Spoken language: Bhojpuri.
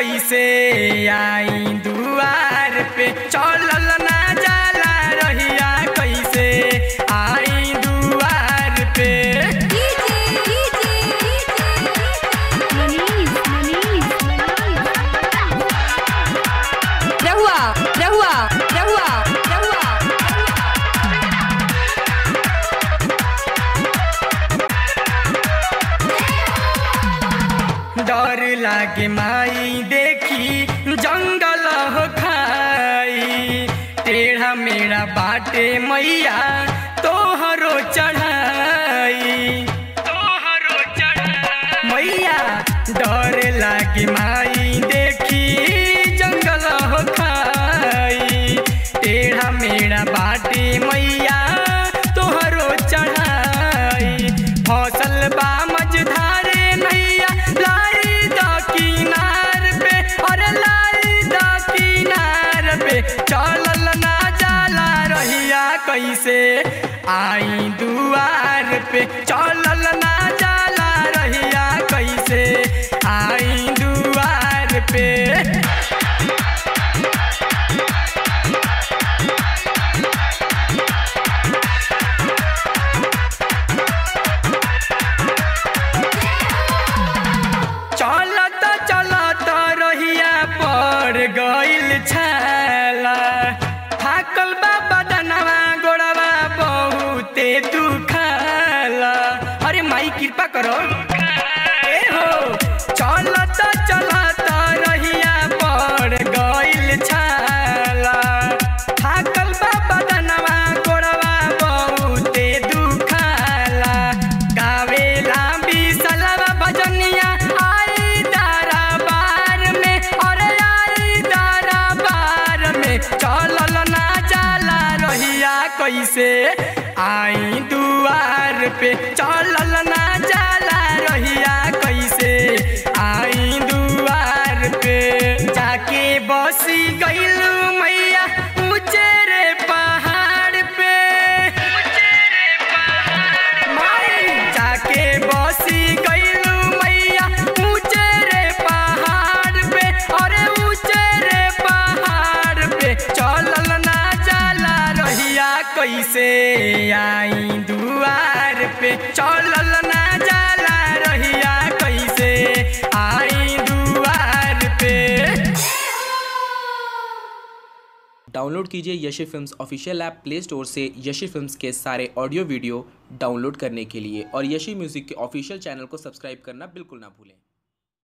कैसे आई दुआर पे चलल ना जाला रहिया कैसे आई दुआर पे रहुआ रहुआ रहुआ रहुआ डर लागे माई देखी जंगल हो खाई टेढ़ा मेरा बाटे मैया तोहरो चढ़ाई तोहरो चढ़ाई मैया डर लागे माई देखी जंगल हो खाई टेढ़ा मेरा बाटे मैया तोहरो चढ़ाई फसल बा मझधारे नैया लाई द किनार पे अरे लाई द किनार पे चलल ना जाला रहिया कैसे आई दुआर पे चलल ना जाला रहिया कैसे आई दुआर पे चलत चलत रहिया पर गइल छाला थाकल बा बदनवा गोड़वा बहुते दुखाला अरे माई कृपा करो ए हो चलत चलत रहिया पर गइल छाला थाकल बा बदनवा गोड़वा बहुते दुखाला गावेला बिसलवा भजनिया आई दारा बार में अरे आई दारा बार में चलल ना जाला रहिया कैसे आई दुआर पे चलल ना जाला रहिया कैसे आई दुआर पे जाके बसी गइलू मैया ऊंचे रे पहाड़ पे माई जाके बसी गइलू मैया ऊंचे रे पहाड़ पे अरे ऊंचे रे पहाड़ पे चलल ना जाला रहिया कैसे आई दुआर पे चलल ना जाला रहिया कैसे आई दुआर पे डाउनलोड कीजिए Yashi films official app play store से यशी फिल्म्स के सारे ऑडियो वीडियो डाउनलोड करने के लिए और यशी म्यूज़िक के ऑफिशियल चैनल को सब्सक्राइब करना बिल्कुल ना भूलें